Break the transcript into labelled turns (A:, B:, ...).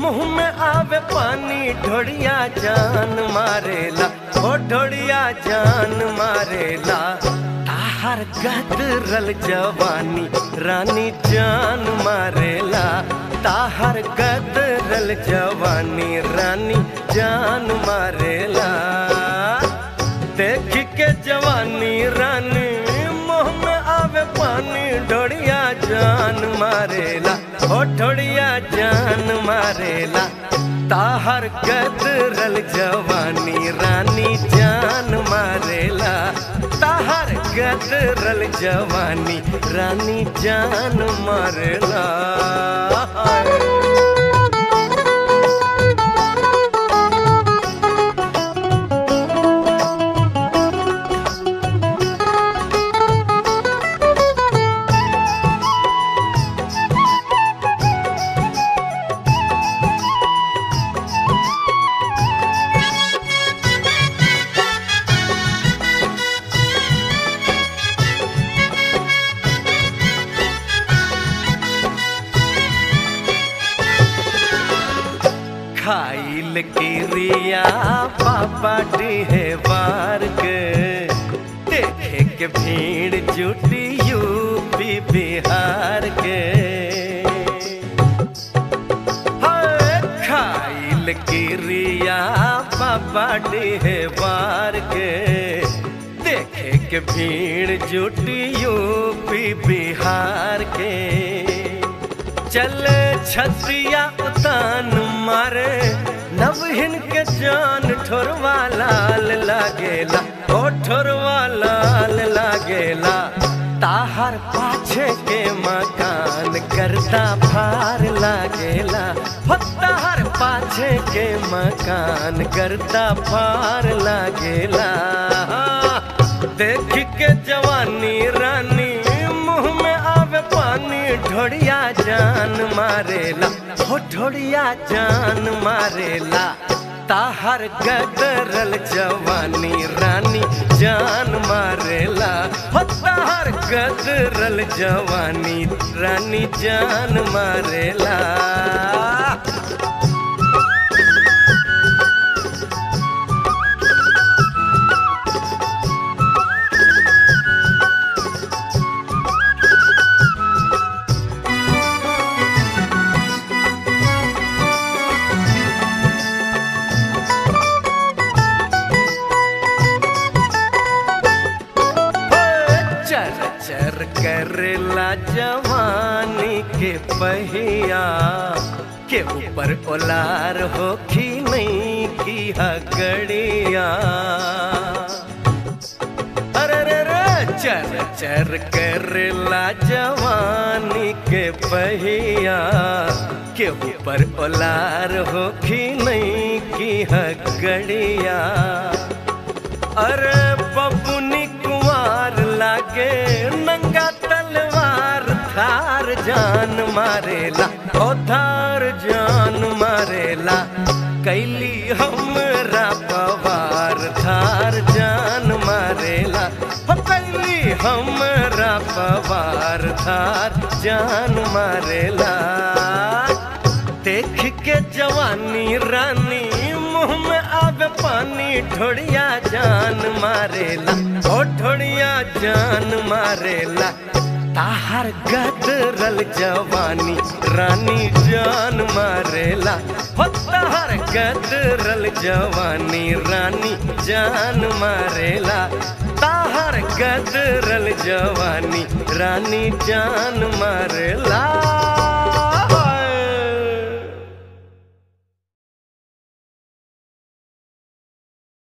A: मुंह में आवे पानी ढोड़िया जान मारेला ओ ढोड़िया जान मारेला ताहर गदरल जवानी रानी जान मारेला ताहर गदरल जवानी रानी जान मारेला देख के जवानी रानी मुंह में आवे पानी ढोड़िया जान मारेला ओ ढोड़िया जान मारेला ताहर गदरल जवानी रानी जान मारेला ताहर गदरल जवानी रानी जान मारेला खाइल किरिया पापा डिहवार के देखे के भीड़ जुटी यूपी बिहार के हाय, खाइल किरिया पापा डिहवार के देखे के भीड़ जुटी यूपी बिहार के चल छतिया उतान मारे नवहिन के जान ठोरवा लाल लागेला ओ ठोरवा लाल लागेला ताहर पाछे के मकान करता फार लागेला हो ताहर पाछे के मकान करता फार लागेला देख के जवानी रानी मुंह में आवे पानी ढोड़िया जान मारेला हो ढोड़िया जान मारेला ताहर गदरल जवानी रानी जान मारेला हो ताहर गदरल जवानी रानी जान मारेला चर चर करला जवानी के पहिया के ऊपर ओलार होखी नहीं की हगड़िया अरे रे रे चर चर करला जवानी के पहिया के ऊपर ओलार होखी नहीं की हगड़िया अरे बबुनी कुंवार लागे नंगा तलवार थार जान मारेला ओ थार जान मारेला कैली हमरा पवार थार जान मारेला हो कैली हमरा पवार थार जान मारेला देख के जवानी रानी मुंह में आवे पानी ढोड़िया जान मारेला ओ ढोड़िया जान मारेला ताहर गदरल जवानी रानी जान मारेला हो ताहर गदरल जवानी रानी जान मारेला ताहर गदरल जवानी रानी जान मारेला